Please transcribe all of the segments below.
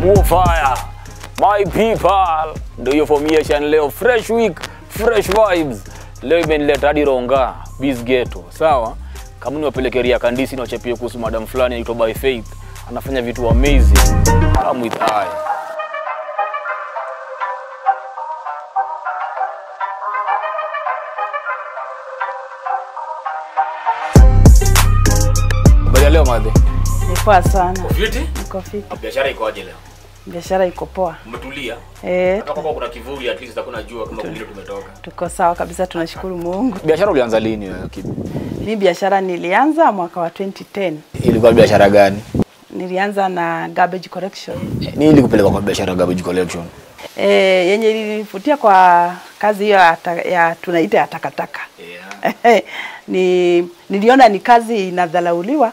Nguo fire. My people. Ndio hiyo formation leo fresh week, fresh vibes. Leo imenileta hadi Ronga, Biz Ghetto. Sawa? Kama niwapeleke Ria Kandisi na wachapie kuhusu madam fulani anaitwa By Faith. Anafanya vitu amazing. Come with I. Habari ya leo madhe. Ni poa sana, Fiti? niko fiti, Biashara ikoaje leo? biashara iko poa. Umetulia? Eh, Hata kama kuna kivuli at least hakuna jua kama kule tumetoka. tuko sawa kabisa, tunashukuru Mungu. Biashara ulianza lini wewe? Kibi? Hii biashara nilianza mwaka wa 2010. Ilikuwa biashara gani? Nilianza na garbage collection. Nini ilikupeleka kwa biashara ya garbage collection? Eh, yenye ilinivutia kwa kazi hiyo ya, ta- ya tunaita ya takataka. Yeah. ni niliona ni kazi inadhalauliwa,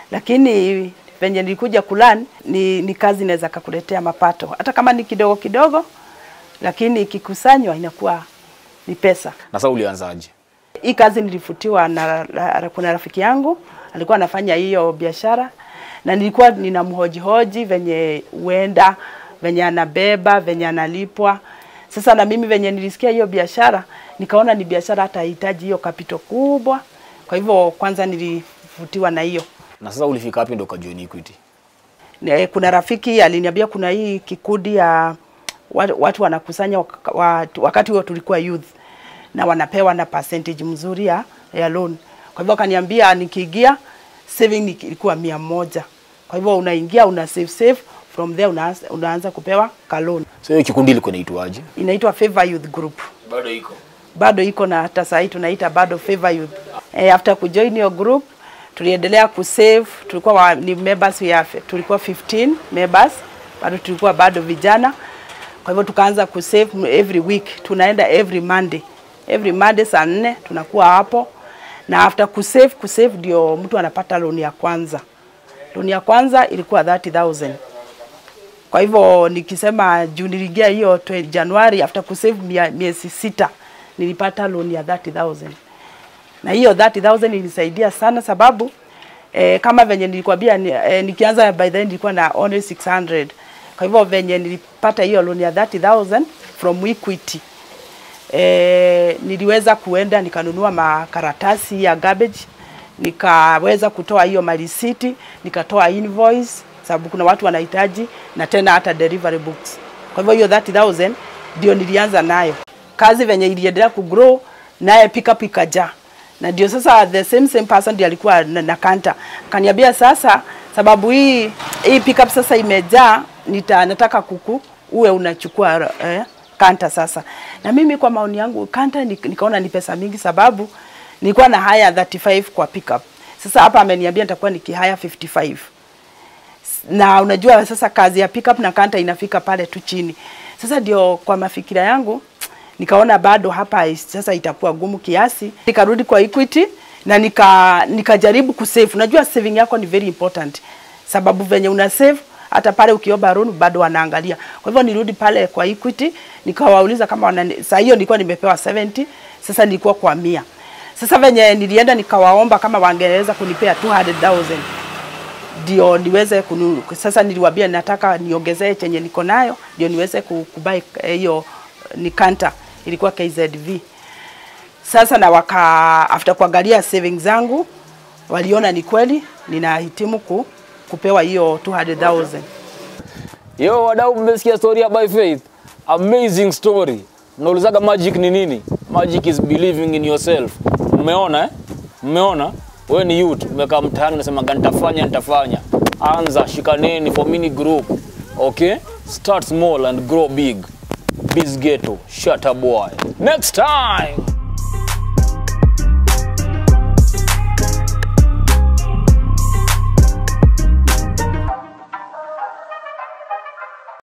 lakini venye nilikuja kulan ni, ni kazi inaweza kakuletea mapato hata kama ni kidogo kidogo, lakini ikikusanywa inakuwa ni pesa. Na sasa ulianzaje? Hii kazi nilifutiwa na, na kuna rafiki yangu alikuwa anafanya hiyo biashara na nilikuwa ninamhojihoji venye huenda venye anabeba venye analipwa. Sasa na mimi venye nilisikia hiyo biashara nikaona ni biashara hata haihitaji hiyo kapito kubwa, kwa hivyo kwanza nilivutiwa na hiyo. Na sasa ulifika wapi ndo ukajoin Equity? Ne- Kuna rafiki aliniambia kuna hii kikundi ya watu, watu wanakusanya wak- watu- wakati huo tulikuwa youth na wanapewa na percentage mzuri ya, ya loan. Kwa hivyo akaniambia nikiingia saving ni- ilikuwa mia moja. Kwa hivyo unaingia una save save from there unaanza, unaanza kupewa ka loan. So hiyo kikundi ilikuwa inaitwaje? Inaitwa Favor Youth Group. Bado iko. Bado iko na hata sahii tunaita bado Favor Youth. Eh, after kujoin hiyo group tuliendelea kusave, tulikuwa wa, ni members ya tulikuwa 15 members, bado tulikuwa bado vijana. Kwa hivyo tukaanza kusave every week, tunaenda every Monday. Every Monday saa nne tunakuwa hapo, na after kusave kusave ndio mtu anapata loan ya kwanza. Loan ya kwanza ilikuwa 30,000. Kwa hivyo nikisema juu niliingia hiyo twe- Januari after kusave mia- miezi sita nilipata loan ya 30,000 na hiyo 30,000 ilisaidia sana sababu eh, kama venye nilikwambia ni, eh, nikianza by then nilikuwa na only 600 kwa hivyo venye nilipata hiyo loan ya 30,000 from Equity eh, niliweza kuenda nikanunua makaratasi ya garbage nikaweza kutoa hiyo malisiti nikatoa invoice sababu kuna watu wanahitaji na tena hata delivery books kwa hivyo hiyo 30000 ndio nilianza nayo kazi venye iliendelea kugrow naye pickup ikajaa na ndio sasa the same same person ndiye alikuwa na, na kanta kaniambia sasa sababu hii hii pickup sasa imejaa nita nataka kuku uwe unachukua eh, kanta sasa. Na mimi kwa maoni yangu kanta ni- nikaona ni pesa mingi, sababu nilikuwa na haya 35 kwa pickup. Sasa hapa ameniambia nitakuwa nikihaya 55 na unajua sasa kazi ya pickup na kanta inafika pale tu chini. Sasa ndio kwa mafikira yangu nikaona bado hapa is- sasa itakuwa gumu kiasi, nikarudi kwa Equity na nika nikajaribu kusave. Unajua saving yako ni very important, sababu venye una save hata pale ukiomba loan bado wanaangalia. Kwa hivyo nirudi pale kwa Equity nikawauliza kama wana, saa hiyo nilikuwa nimepewa 70 sasa nilikuwa kwa mia. Sasa venye nilienda nikawaomba kama wangeweza kunipea 200,000 ndio niweze kunu, sasa niliwaambia nataka niongezee chenye niko nayo ndio niweze ku- kubai eh, hiyo ni kanta ilikuwa KZV. Sasa na waka after kuangalia savings zangu waliona ni kweli ninahitimu ku, kupewa hiyo 200,000. Yo wadau, mmesikia story ya By Faith? Amazing story. Mnaulizaga magic ni nini? Magic is believing in yourself. Mmeona eh? Mmeona? Wewe ni youth, umekaa mtaani unasema nitafanya nitafanya. Anza, shikaneni for mini group. Okay? Start small and grow big. Biz Ghetto, shut up boy. Next time.